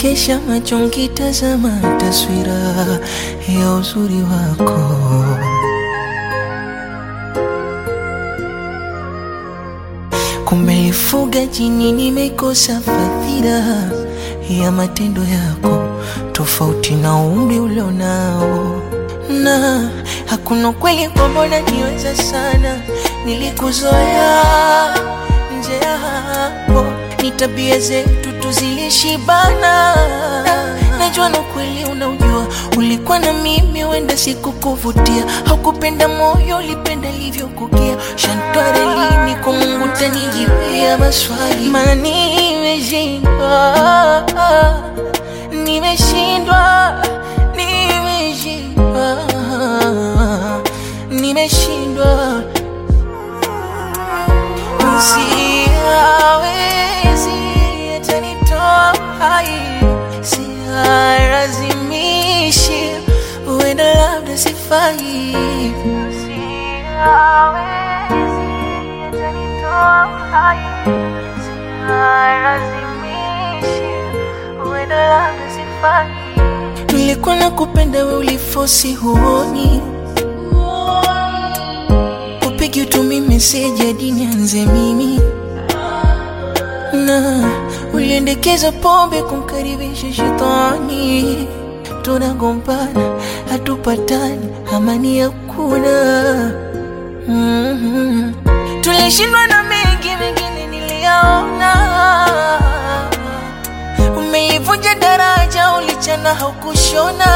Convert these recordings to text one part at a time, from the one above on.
Nikesha macho nkitazama taswira ya uzuri wako Kumelifuga jini, nimekosa fadhila ya matendo yako, tofauti na umri ulionao, na hakuna kweli kwamba niweza sana, nilikuzoea nje ya hapo, ni tabia zetu tuzilishibana. Najua na kweli unaujua, ulikuwa na mimi, wenda sikukuvutia, haukupenda moyo, ulipenda livyokukia. Shantware lini kwa Mungu tanijibia maswali, maana nimeshindwa, nimeshindwa, nimeshindwa, nimeshindwa Siawezi atanitoa hai, sialazimishi, huenda labda sifai. Siawezi atanitoa hai, sialazimishi, huenda labda sifai. Nilikuwa nakupenda, we ulifosi, huoni upigi utumi meseji hadi nianze mimi na uliendekeza pombe kumkaribisha shetani, tunagombana hatupatani, amani hakuna. mm-hmm. Tulishindwa na mengi, mengine niliyaona. Umeivunja daraja, ulichana haukushona.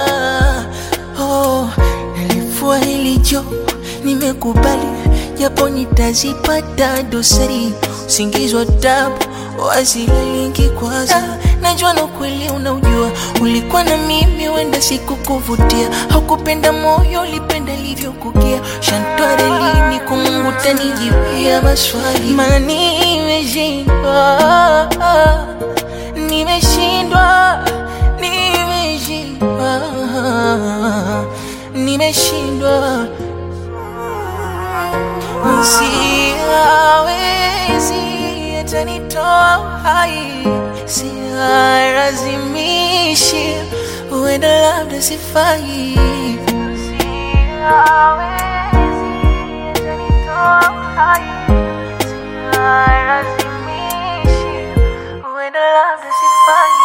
Oh, nalifua hili jopo nimekubali japo nitazipata dosari, usingizi wa tabu wasilalingi kwanza. Najua na kweli unaujua, ulikuwa na mimi, wenda sikukuvutia, haukupenda moyo, ulipenda livyokukia. Shantware lini kwa Mungu tanijibia maswali, maana nimeshindwa, nimeshindwa, nimeshindwa, nimeshindwa Siawezi atanitoa hai, sialazimishi, huenda labda sifai. Siawezi atanitoa hai, sialazimishi, huenda labda sifai.